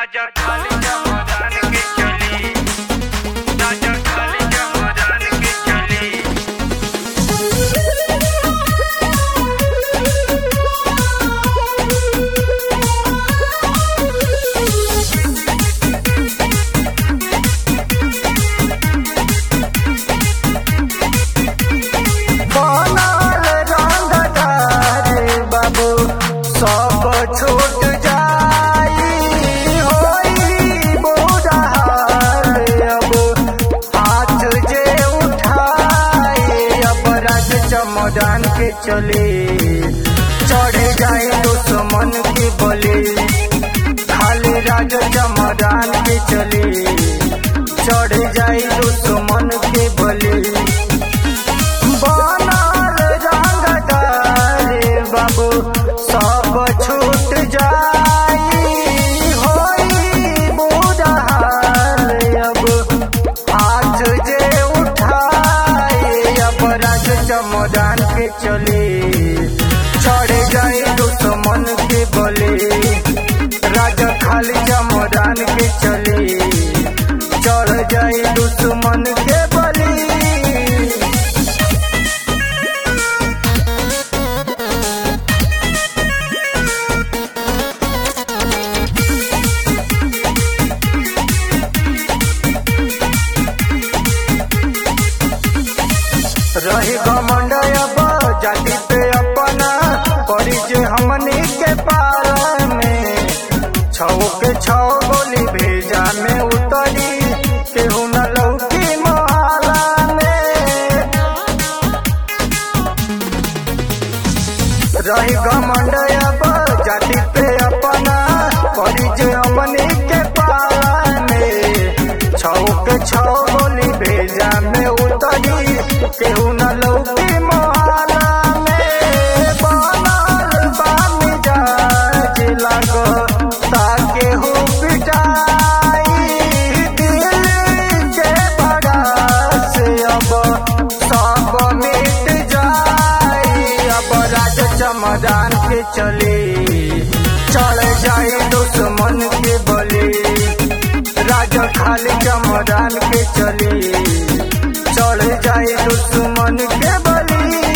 राजा खाली जमदान के चली राजा खाली जमदान के चली बनल रंगदार बाबू सब छूट जाई होई बुढ़ार अब हाथ जे उठाई अब राज चमदान के चले चढ़ जाए दुश्मन के बले खाली राज चमदान के चले चढ़ जाए दुश्मन के बले बनल रंगदार बाबू सब छूट जाई होई बुढ़ार अब हाथ जे उठाई अब राज चमदान के चले चढ़ जाए दुश्मन के बले राजा खाली चमदान के चले चढ़ जाए दुश्मन के बली रही घमंड अब जाति पे अपना पड़ी जे हमनी के पार में छौ के छौ गोली भेजा में उतरी केहू न लौकी मोहल्ला में रही घमंड अब जाति पे अपना पड़ी जे हमनी के पार में छौ के छौ गोली भेजा में उतरी केहू न लौकी मोहल्ला में बनल बा मिजाज लागो ताकेहू पिटाई दिल के बड़ास अब सब मिट जाई अब राज चमदान के चले चढ़ जाए दुश्मन के बले राजा खाली चमदान के चले चढ़ जाए दुश्मन के बली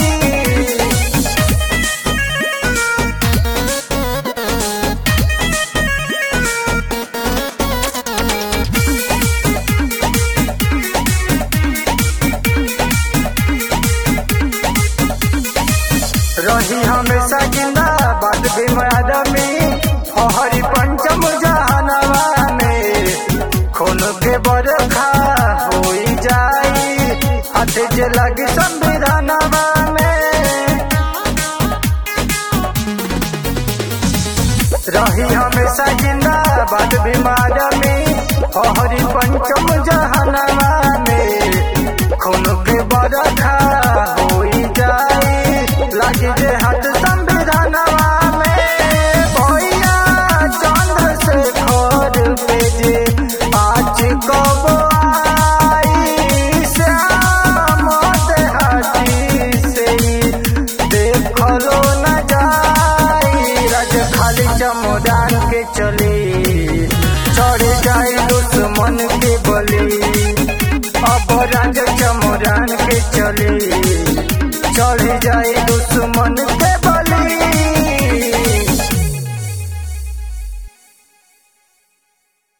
रही हमेशा जिंदाबाद भीम आदमी हरि पंचम जहानवा में खून के बरखा होई जाई हाथ जे लगी संविधानवा में रही हमेशा जिंदाबाद भीम आदमी हरि पंचम जहानवा में खून के बरखा होई जाई लागी जे हाथ संविधानवा में भैया चंद्र से खोर पे जे आज कब आई श्याम देहाती से ही देखलो न जाई राज खाली चमदान के चले चढ़ जाए दुश्मन के बली अब राज चमदान के चले चढ़ जाए दुश्मन के